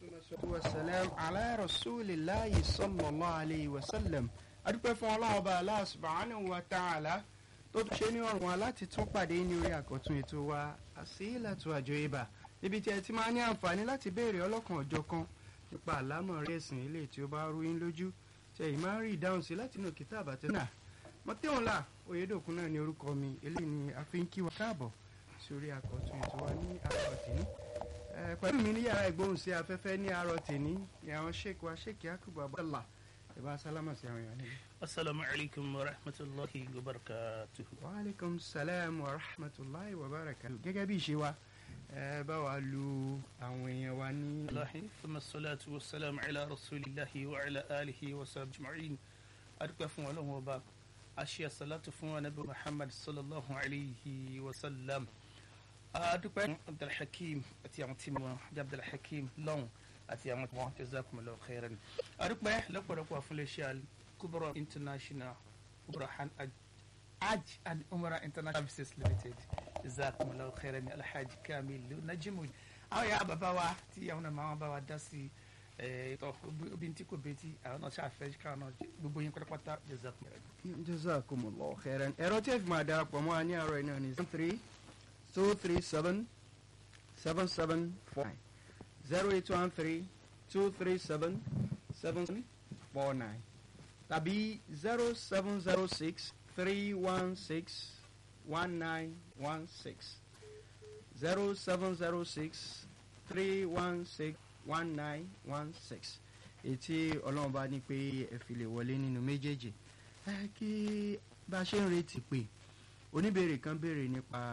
wasalam ala rasulillahi sallallahu alayhi wa sallam adúpẹ́ fún ọlọ́run ọba Allah subhanahu wa ta'ala tó tún ṣe ní ọ̀rùn wa láti tún pàdé ní orí àkọ́tún ètò wa Asilatu Ajoiba níbi tí ẹ ti máa ní àǹfààní láti béèrè ọlọ́kan ọ̀jọ̀kan nípa àlámọ̀ rẹ̀ ẹ̀sìn ilé tí ó bá rú yín lójú ṣe yìí máa ń rí ìdáhùn sí láti inú kitab àtẹ́nà mọ́tẹ́wọ̀nla oyèdòkun náà ní orúkọ mi eléyìí ni a fi ń kí wa káàbọ̀ sórí àkọ́tún ètò wa ní àárọ̀ tèmi pẹ̀lú mi ní yàrá ìgbóhùn sí afẹ́fẹ́ ní àárọ̀ tèmi ní àwọn sheik wa sheik yakubu abdallah ìbá sálámà sí àwọn èèyàn níbi. asalaamu alaykum wa rahmatulahi wa barakatuhu. wa aleykum salaam wa rahmatulahi wa barakatuhu. gẹ́gẹ́ bí ìṣe wa ẹ bá wa lu àwọn èèyàn wa ní. alahi fama salatu wa salam ala rasulillahi wa ala alihi wa sahbihi ajma'in adúpẹ́ fún ọlọ́run ọba aṣíà salatu fún anabi muhammad sallallahu alayhi wa sallam adúpẹ́ fún abdulhakeem àti àwọn tí wọn jẹ́ abdulhakeem lọ́hùn àti àwọn tí wọn jazakumullahu khairan adúpẹ́ lọ́pọ̀lọpọ̀ fún iléeṣẹ́ al-kubra international kubra hajj and umrah international services limited jazakumullahu khairan alhaji kamil najimu àwọn yàrá bàbá wa tí àwọn náà máa bá wa dá sí tọ obìnrin tí kò bẹ́tì àwọn náà ṣàfẹ́ káwọn náà gbogbo yín pátápátá jazakumullahu. jazakumullahu khairan ẹ̀rọ tí ẹ fi máa darapọ̀ mọ́ wa ní àárọ̀ iná ní seven three two three seven seven seven four nine zero eight one three two three seven seven seven four nine tàbí zero seven zero six three one six one nine one six zero seven zero six three one six one nine one six ètí ọlọ́run bá ní pé ẹ fi lè wọlé nínú méjèèjì ẹ kí bá a ṣe ń retí pé oníbèrè kan béèrè nípa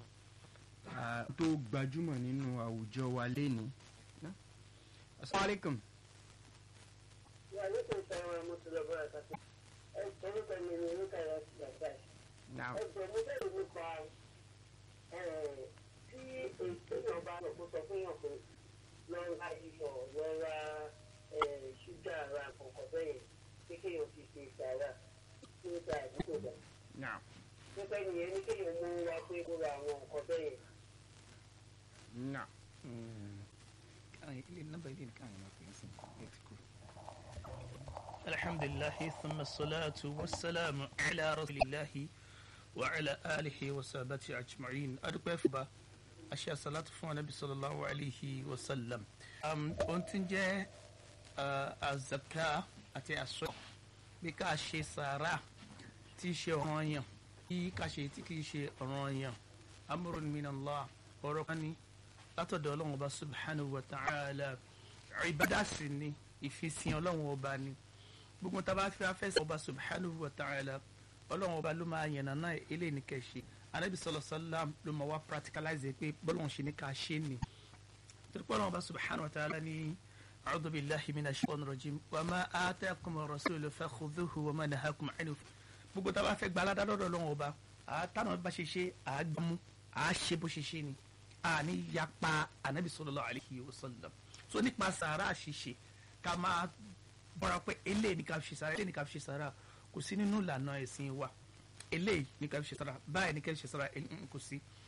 tó gbajúmọ̀ nínú àwùjọ wa lénìí. asalaamualeykum. Wa alaikum salaam wa rahmatullahi wa barakatuh. Ẹ orúkọ mi ni orúkọ ẹ̀rọ ti gbàgbà. Now, Ẹ jẹ́ mo bẹ̀rù nípa tí èèyàn bá lọ kó sọ fún yàn pé lọ ra iyọ̀ lọ ra ṣúgà ra kọ̀ọ̀kan bẹ́yẹn pé kéèyàn fi ṣe ìsàrà tí ó da àdúgbò dà. now, Nípa ènìyàn ní kéèyàn mú wa pé kó ra àwọn nǹkan bẹ́yẹn. now. ilé nọ́mbà ilé nìkan àwọn máa fi ń sìn ẹ ti kú. alhamdulilahi thumma salatu wa salamu ala rasulillahi wa ala alihi wa sabati ajma'in adúpẹ́ fún ba aṣẹ salatu fún anabi sallallahu alayhi wa sallam. ohun tí ń jẹ́ azaka àti aṣọ bí ká ṣe sàrà tí í ṣe ọ̀ràn yàn kí ká ṣe tí kì í ṣe ọ̀ràn yàn amrun minallah ọ̀rọ̀ kan ní látọ̀dọ̀ ọlọ́run ọba subhanahu wa ta'ala ìbádà sí ni ìfisìn ọlọ́run ọba ni gbogbo tá a bá fi afẹ́ sọ ọba subhanahu wa ta'ala ọlọ́run ọba ló máa yànnà náà eléyìí ní kẹ̀ṣe anabi sallallahu alaihi wasallam ló máa wá practicalize pé bọ́lọ́run ṣe ní ká ṣe ni torí pé ọlọ́run ọba subhanahu wa ta'ala ní a'udhu billahi minash shaitanir rajim wa ma atakum rasulu fakhudhuhu wa ma nahakum anhu gbogbo tá a bá fẹ́ gba aládàá lọ́dọ̀ ọlọ́run ọba àtàwọn bá ṣe ṣe àgbàmú àṣe bó ṣe ṣe ni àní yapa anabi sallallahu alayhi wa sallam so nípa sàrà àṣìṣe ká máa bọ́ra pé eléyìí ní ká fi ṣe sàrà eléyìí ní ká fi ṣe sàrà kò sí nínú ìlànà ẹ̀sìn wa eléyìí ní ká fi ṣe sàrà báyìí ní ká fi ṣe sàrà kò sí